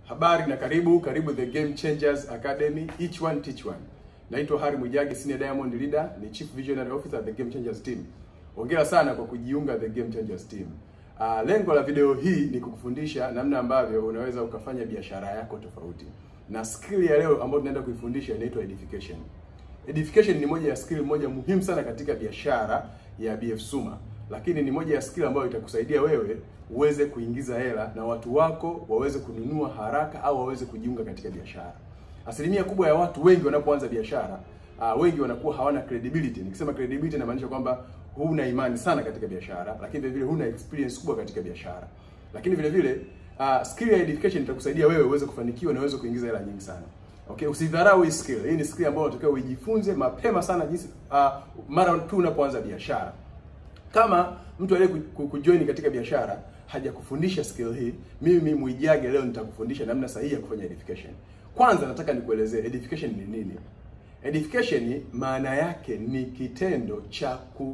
Habari na karibu, karibu The Game Changers Academy, each one teach one. Naitwa Harry Mwijage, Senior Diamond Leader, ni Chief Visionary Officer The Game Changers Team. Hongera sana kwa kujiunga The Game Changers Team. Uh, lengo la video hii ni kukufundisha namna ambavyo unaweza ukafanya biashara yako tofauti. Na skill ya leo ambayo tunaenda kuifundisha inaitwa edification. Edification ni moja ya skill moja muhimu sana katika biashara ya BF Suma, lakini ni moja ya skill ambayo itakusaidia wewe uweze kuingiza hela na watu wako waweze kununua haraka au waweze kujiunga katika biashara. Asilimia kubwa ya watu wengi wanapoanza biashara uh, wengi wanakuwa hawana credibility. Nikisema credibility inamaanisha kwamba huna imani sana katika biashara, lakini vile vile huna experience kubwa katika biashara. Lakini vile vile uh, skill ya edification itakusaidia wewe uweze kufanikiwa na uweze kuingiza hela nyingi sana. Okay, usidharau hii skill. Hii ni skill ambayo unatakiwa uijifunze mapema sana jinsi uh, mara tu unapoanza biashara. Kama mtu aliye kujoin katika biashara hajakufundisha skill hii, mimi Mwijage leo nitakufundisha namna sahihi ya kufanya edification. Kwanza nataka nikuelezee edification ni nini. Edification maana yake ni kitendo cha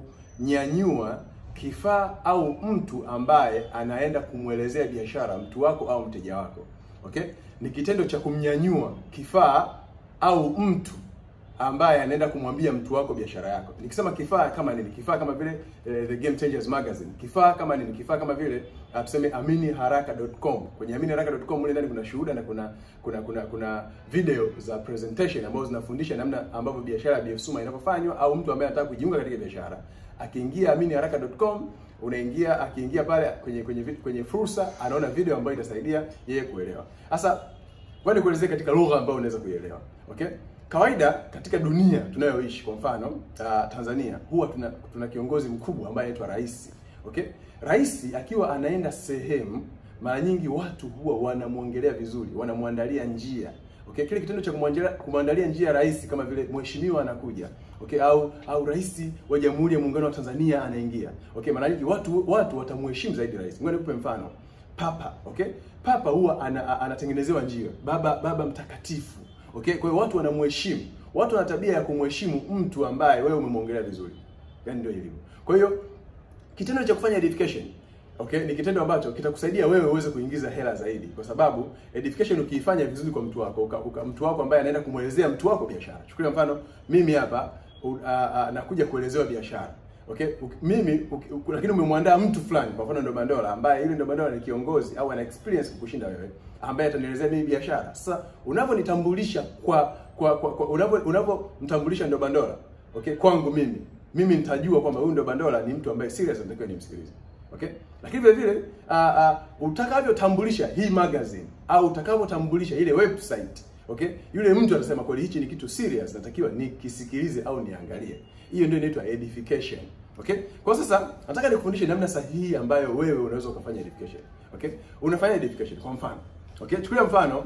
kunyanyua kifaa au mtu ambaye anaenda kumwelezea biashara mtu wako au mteja wako. Okay? Ni kitendo cha kumnyanyua kifaa au mtu ambaye anaenda kumwambia mtu wako biashara yako. Nikisema kifaa kama nini? Kifaa kama vile eh, The Game Changers Magazine. Kifaa kama nini? Kifaa kama vile uh, tuseme aminiharaka.com. Kwenye aminiharaka.com mle ndani kuna shuhuda na kuna kuna kuna kuna video za presentation ambazo zinafundisha namna ambavyo biashara ya BF Suma inavyofanywa au mtu ambaye anataka kujiunga katika biashara. Akiingia aminiharaka.com unaingia akiingia pale kwenye kwenye kwenye fursa anaona video ambayo itasaidia yeye kuelewa. Sasa ngoja nikuelezee katika lugha ambayo unaweza kuielewa. Okay? Kawaida katika dunia tunayoishi, kwa mfano uh, Tanzania, huwa tuna, tuna kiongozi mkubwa ambaye anaitwa rais. Okay, rais akiwa anaenda sehemu, mara nyingi watu huwa wanamwongelea vizuri, wanamwandalia njia. Okay, kile kitendo cha kumwandalia njia rais, kama vile mheshimiwa anakuja, okay, au au rais wa Jamhuri ya Muungano wa Tanzania anaingia. Okay, mara nyingi watu watu watamheshimu zaidi rais. Ngoja nikupe mfano. Papa, okay, papa huwa ana, anatengenezewa njia, baba baba mtakatifu Okay, kwa hiyo watu wanamheshimu. Watu wana tabia ya kumheshimu mtu ambaye wewe umemwongelea vizuri. Yaani ndio ilivyo. Kwa hiyo kitendo cha kufanya edification, okay, ni kitendo ambacho kitakusaidia wewe uweze kuingiza hela zaidi kwa sababu edification ukiifanya vizuri kwa mtu wako, uka, uka, mtu wako ambaye anaenda kumwelezea mtu wako biashara. Chukulia mfano mimi hapa uh, uh, nakuja kuelezewa biashara. Okay, mimi u, lakini umemwandaa mtu fulani, kwa mfano ndo Bandola ambaye yule ndo Bandola ni kiongozi au ana experience kukushinda wewe, ambaye atanielezea mimi biashara. Sasa unavyonitambulisha kwa kwa, kwa, kwa unavyo unavyomtambulisha ndo Bandola, okay, kwangu mimi mimi nitajua kwamba huyu ndo Bandola ni mtu ambaye serious natakiwa nimsikilize. Okay? Lakini vile vile uh, uh, utakavyotambulisha hii magazine au utakavyotambulisha ile website Okay? Yule mtu atasema kweli hichi ni kitu serious natakiwa nikisikilize au niangalie. Hiyo ndio inaitwa edification. Okay? Kwa sasa nataka nikufundishe namna sahihi ambayo wewe unaweza ukafanya edification. Okay? Unafanya edification kwa mfano. Okay? Chukulia mfano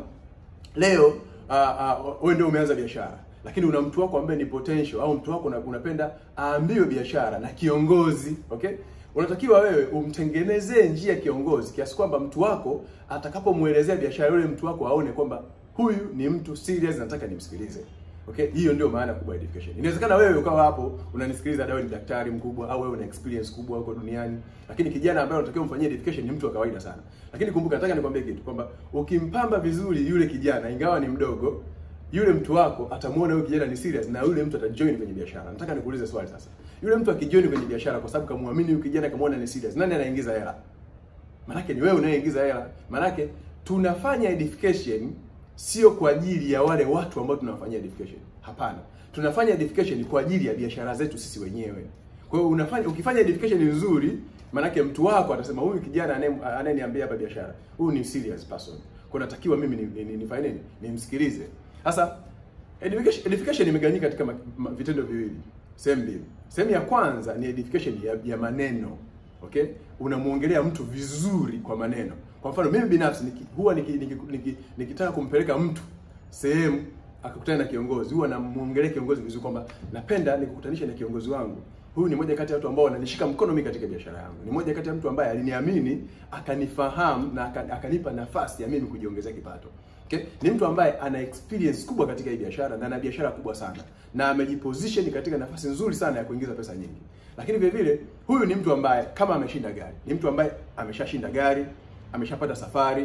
leo uh, uh, wewe ndio umeanza biashara lakini una mtu wako ambaye ni potential au mtu wako unapenda aambiwe biashara na kiongozi. Okay? Unatakiwa wewe umtengenezee njia kiongozi kiasi kwamba mtu wako atakapomwelezea biashara yule mtu wako aone kwamba huyu ni mtu serious, nataka nimsikilize. Okay, hiyo ndio maana kubwa ya edification. Inawezekana wewe ukawa hapo unanisikiliza, dawa ni daktari mkubwa au wewe una experience kubwa huko duniani, lakini kijana ambaye unatakiwa umfanyie edification ni mtu wa kawaida sana. Lakini kumbuka, nataka nikwambie kitu kwamba ukimpamba vizuri yule kijana, ingawa ni mdogo, yule mtu wako atamuona huyu kijana ni serious na yule mtu atajoin kwenye biashara. Nataka nikuulize swali sasa. Yule mtu akijoin kwenye biashara kwa sababu kamwamini huyu kijana, kamwona ni serious, nani anaingiza hela? Manake ni wewe unayeingiza hela. Manake tunafanya edification sio kwa ajili ya wale watu ambao tunawafanyia edification. Hapana, tunafanya edification kwa ajili ya biashara zetu sisi wenyewe. Kwa hiyo unafanya ukifanya edification nzuri, maanake mtu wako atasema huyu kijana anayeniambia hapa biashara, huyu ni serious person. Kwa natakiwa mimi nifanye nini? Nimsikilize. Sasa edification, edification imegawanyika katika ma, ma, vitendo viwili, sehemu mbili. Sehemu ya kwanza ni edification ya, ya maneno. Okay? Unamuongelea mtu vizuri kwa maneno. Kwa mfano mimi binafsi niki, huwa nikitaka niki, niki, niki kumpeleka mtu sehemu akakutana na kiongozi, huwa namuongelea kiongozi vizuri kwamba napenda nikukutanisha na kiongozi wangu. Huyu ni moja kati ya watu ambao wananishika mkono mimi katika biashara yangu. Ni moja kati ya mtu ambaye aliniamini, akanifahamu na akanipa nafasi ya mimi kujiongezea kipato. Okay? Ni mtu ambaye ana experience kubwa katika hii biashara na ana biashara kubwa sana na amejiposition katika nafasi nzuri sana ya kuingiza pesa nyingi. Lakini vile vile huyu ni mtu ambaye kama ameshinda gari, ni mtu ambaye ameshashinda gari, ameshapata safari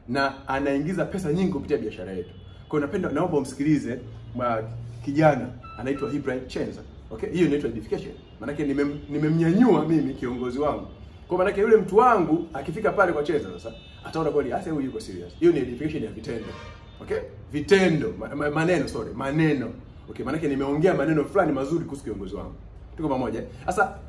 na anaingiza pesa nyingi kupitia biashara yetu. Kwa hiyo napenda naomba umsikilize ma kijana anaitwa Ibrahim Chenza. Okay? Hiyo inaitwa edification. Maanake nimem- nimemnyanyua mimi kiongozi wangu. Kwa maanake yule mtu wangu akifika pale kwa Chenza sasa ataona kweli hasa huyu yuko serious. Hiyo ni edification ya vitendo. Okay? Vitendo, ma, ma, maneno sorry, maneno. Okay, maanake nimeongea maneno fulani mazuri kuhusu kiongozi wangu. Tuko pamoja? Sasa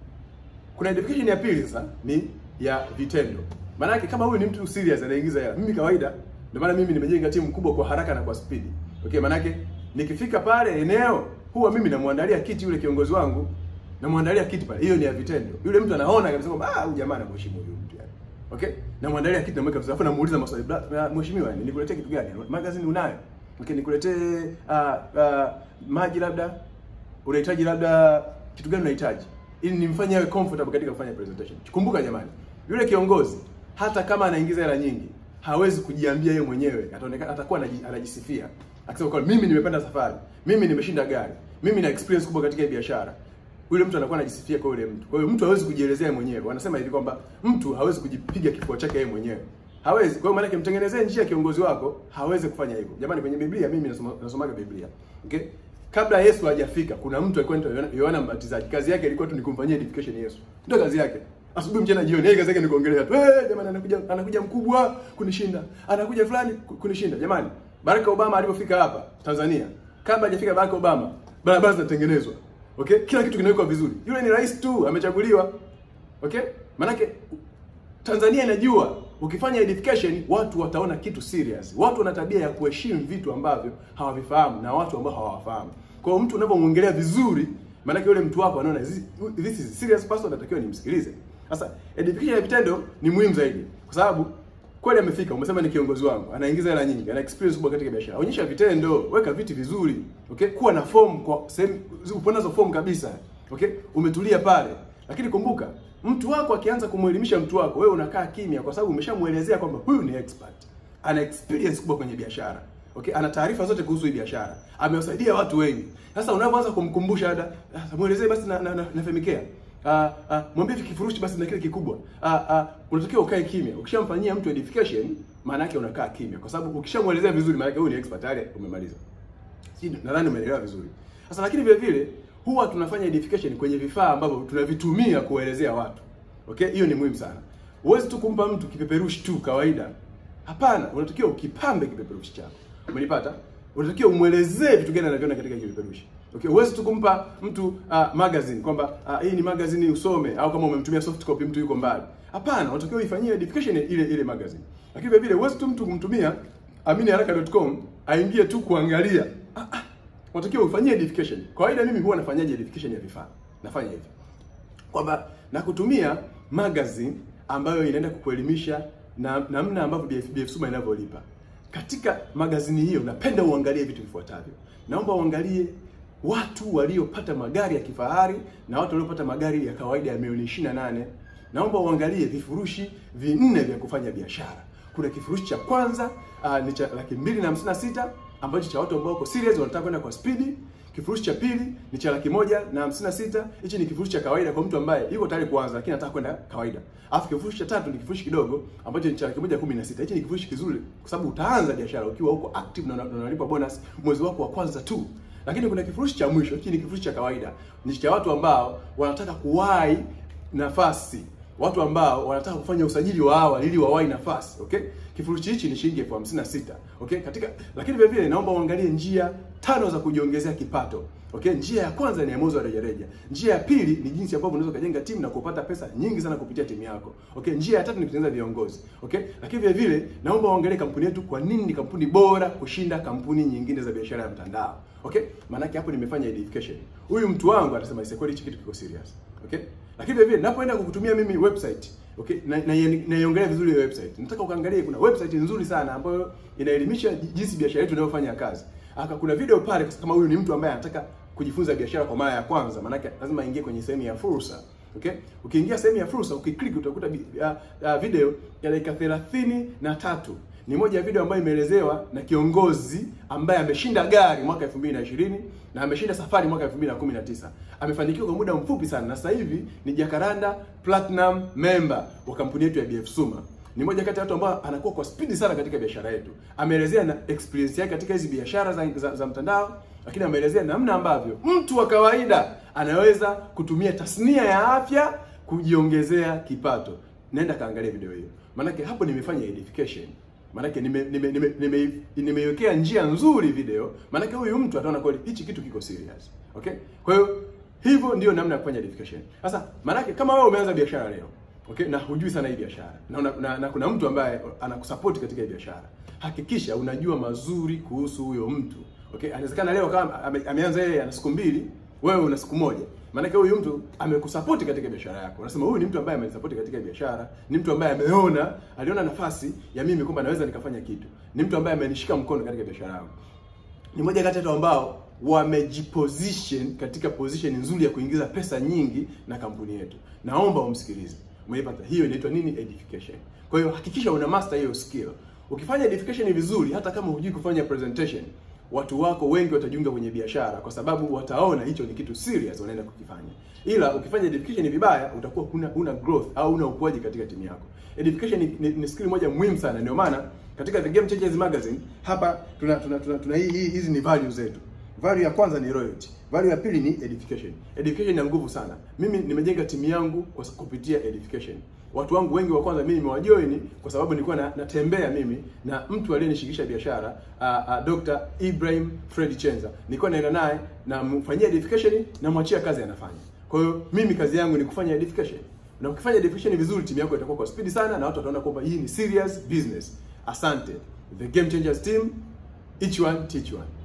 kuna edification ya pili sasa ni ya vitendo. Maanake kama huyu ni mtu serious anaingiza hela. Mimi kawaida ndio maana mimi nimejenga timu kubwa kwa haraka na kwa spidi. Okay, maanake nikifika pale eneo huwa mimi namwandalia kiti yule kiongozi wangu, namwandalia kiti pale. Hiyo ni ya vitendo. Yule mtu anaona kabisa kwamba ah, huyu jamaa anamheshimu huyu mtu yani. Okay? Namwandalia kiti namweka vizuri. Alafu namuuliza maswali. "Bra- Mheshimiwa, nikuletee kitu gani? Magazine unayo? Okay, nikuletee ah ah, maji labda unahitaji labda kitu gani unahitaji ili nimfanye awe comfortable katika kufanya presentation. Kumbuka jamani, yule kiongozi hata kama anaingiza hela nyingi hawezi kujiambia yeye mwenyewe, ataonekana atakuwa anaji- anajisifia akisema kwa mimi nimepanda safari, mimi nimeshinda gari, mimi na experience kubwa katika hii biashara. Yule mtu anakuwa anajisifia kwa yule mtu. Kwa hiyo mtu hawezi kujielezea mwenyewe. Wanasema hivi kwamba mtu hawezi kujipiga kifua chake yeye mwenyewe. Hawezi. Kwa hiyo maana yake mtengenezee njia kiongozi wako, hawezi kufanya hivyo. Jamani kwenye Biblia mimi nasoma nasomaga Biblia. Okay? Kabla Yesu hajafika, kuna mtu alikuwa anaitwa Yohana- Yohana Mbatizaji. Kazi yake ilikuwa tu ni kumfanyia edification Yesu. Ndio kazi yake. Asubuhi, mchana, jioni. Yeye kazi yake ni kuongelea tu. Eh, jamani anakuja anakuja mkubwa kunishinda. Anakuja fulani ku- kunishinda. Jamani, Barack Obama alipofika hapa Tanzania, kabla hajafika Barack Obama, barabara zinatengenezwa. Okay? Kila kitu kinawekwa vizuri. Yule ni rais tu, amechaguliwa. Okay? Manake Tanzania inajua ukifanya edification watu wataona kitu serious. Watu wana tabia ya kuheshimu vitu ambavyo hawavifahamu na watu ambao hawawafahamu. Kwa hiyo mtu unapomwongelea vizuri, maanake yule mtu wako anaona this this is a serious person, natakiwa nimsikilize. Sasa edification ya vitendo ni muhimu zaidi, kwa sababu kweli amefika, umesema ni kiongozi wangu, anaingiza hela nyingi, ana experience kubwa katika biashara. Onyesha vitendo, weka viti vizuri, okay? Kuwa na form kwa sehemu upo nazo form kabisa, okay? Umetulia pale, lakini kumbuka mtu wako akianza kumwelimisha mtu wako, wewe unakaa kimya, kwa sababu umeshamuelezea kwamba huyu ni expert, ana experience kubwa kwenye biashara okay, ana taarifa zote kuhusu hii biashara, amewasaidia watu wengi. Sasa unapoanza kumkumbusha ada, sasa muelezee basi na, na, na, na Femicare Ah, ah, mwambie kifurushi basi na kile kikubwa. Ah, ah, unatakiwa ukae kimya. Ukishamfanyia mtu edification, maana yake unakaa kimya, kwa sababu ukishamuelezea vizuri, maana yake huyu ni expert tayari, umemaliza. Sijui nadhani umeelewa vizuri. Sasa lakini vile vile huwa tunafanya edification kwenye vifaa ambavyo tunavitumia kuelezea watu. Okay? Hiyo ni muhimu sana. Huwezi tu kumpa mtu kipeperushi tu kawaida. Hapana, unatakiwa ukipambe kipeperushi chako. Umenipata? Unatakiwa umwelezee vitu gani anaviona katika kipeperushi. Okay, huwezi tu kumpa mtu uh, magazine kwamba uh, hii ni magazine usome au kama umemtumia soft copy mtu yuko mbali. Hapana, unatakiwa uifanyie edification ile ile magazine. Lakini vile vile huwezi tu mtu kumtumia aminiharaka.com aingie tu kuangalia. Ah, ah, unatakiwa ufanyie edification. Kawaida mimi huwa nafanyaje edification ya vifaa? Nafanya hivi. Kwamba na kutumia magazine ambayo inaenda kukuelimisha na namna ambavyo BF, BF Suma inavyolipa. Katika magazini hiyo napenda uangalie vitu vifuatavyo. Naomba uangalie watu waliopata magari ya kifahari na watu waliopata magari ya kawaida ya milioni 28. Naomba uangalie vifurushi vinne vya kufanya biashara. Kuna kifurushi cha kwanza uh, ni cha laki mbili na hamsini na sita ambacho cha watu ambao wako serious wanataka kwenda kwa spidi. Kifurushi cha pili ni cha laki moja na hamsini na sita. Hichi ni kifurushi cha kawaida kwa mtu ambaye yuko tayari kuanza lakini anataka kwenda kawaida. Alafu kifurushi cha tatu ni kifurushi kidogo ambacho ni cha laki moja kumi na sita. Hichi ni kifurushi kizuri kwa sababu utaanza biashara ukiwa uko active na una- na unalipa bonus mwezi wako wa kwanza tu. Lakini kuna kifurushi cha mwisho, hiki ni kifurushi cha kawaida. Ni cha watu ambao wanataka kuwahi nafasi watu ambao wanataka kufanya usajili wa awali ili wawahi nafasi okay kifurushi hichi ni shilingi elfu hamsini na sita okay katika lakini vile vile naomba uangalie njia tano za kujiongezea kipato okay njia ya kwanza ni ya mauzo ya rejareja njia ya pili ni jinsi ambavyo unaweza kujenga timu na kupata pesa nyingi sana kupitia timu yako okay njia ya tatu ni kutengeneza viongozi okay lakini vile vile naomba uangalie kampuni yetu kwa nini ni kampuni bora kushinda kampuni nyingine za biashara ya mtandao okay maanake hapo nimefanya edification huyu mtu wangu atasema "Ise, kweli hichi kitu kiko serious okay lakini vile vile napoenda kukutumia mimi website okay na na- naiongelea vizuri hiyo website nataka ukaangalie kuna website nzuri sana ambayo inaelimisha jinsi biashara yetu inayofanya kazi aka kuna video pale kama huyu ni mtu ambaye anataka kujifunza biashara kwa mara ya kwanza maanake lazima aingie kwenye sehemu ya fursa okay ukiingia sehemu ya fursa ukiklik utakuta bi- ya- ya video ya dakika thelathini na tatu ni moja ya video ambayo imeelezewa na kiongozi ambaye ameshinda gari mwaka 2020 na ameshinda safari mwaka 2019. Amefanikiwa kwa muda mfupi sana na sasa hivi ni Jacaranda Platinum member wa kampuni yetu ya BF Suma. ni moja kati ya watu ambao anakuwa kwa spidi sana katika biashara yetu. Ameelezea na experience yake katika hizi biashara za, za, za mtandao, lakini ameelezea namna ambavyo mtu wa kawaida anaweza kutumia tasnia ya afya kujiongezea kipato. Nenda kaangalia video hiyo, maanake hapo nimefanya edification Maanake nimeiwekea nime, nime, nime, nime njia nzuri video, maanake huyu mtu ataona kweli hichi kitu kiko serious. Okay? Kwa hiyo hivyo ndio namna ya kufanya edification. Sasa maanake kama wewe umeanza biashara leo, okay, na hujui sana hii biashara na, na, na, na kuna mtu ambaye anakusupport katika hii biashara, hakikisha unajua mazuri kuhusu huyo mtu. Okay? Anawezekana leo kama ame, ameanza yeye ana siku mbili, wewe una siku moja. Maanake huyu mtu amekusapoti katika biashara yako. Unasema huyu ni mtu ambaye amenisapoti katika biashara, ni mtu ambaye ameona, aliona nafasi ya mimi kwamba naweza nikafanya kitu. Ni mtu ambaye amenishika mkono katika biashara yangu. Ni moja kati ya watu ambao wamejiposition katika position nzuri ya kuingiza pesa nyingi na kampuni yetu. Naomba umsikilize. Umeipata? Hiyo inaitwa nini? Edification. Kwa hiyo hakikisha una master hiyo skill. Ukifanya edification vizuri, hata kama hujui kufanya presentation, watu wako wengi watajiunga kwenye biashara kwa sababu wataona hicho ni kitu serious wanaenda kukifanya. Ila ukifanya edification vibaya, utakuwa huna huna growth au huna ukuaji katika timu yako. Edification ni, ni, ni skill moja muhimu sana. Ndio maana katika The Game Changers Magazine hapa tuna tuna, tuna, tuna hii hii hizi ni values zetu. Value ya kwanza ni loyalty. Value ya pili ni edification. Education ina nguvu sana. Mimi nimejenga timu yangu kwa kupitia edification. Watu wangu wengi wa kwanza mimi nimewajoin kwa sababu nilikuwa na, natembea mimi na mtu aliyenishikisha biashara uh, uh, Dr. Ibrahim Fred Chenza. Nilikuwa naenda naye na mfanyia edification na mwachia kazi anafanya. Kwa hiyo mimi kazi yangu ni kufanya edification. Na ukifanya edification vizuri timu yako itakuwa kwa speed sana na watu wataona kwamba hii ni serious business. Asante. The Game Changers team, each one teach one.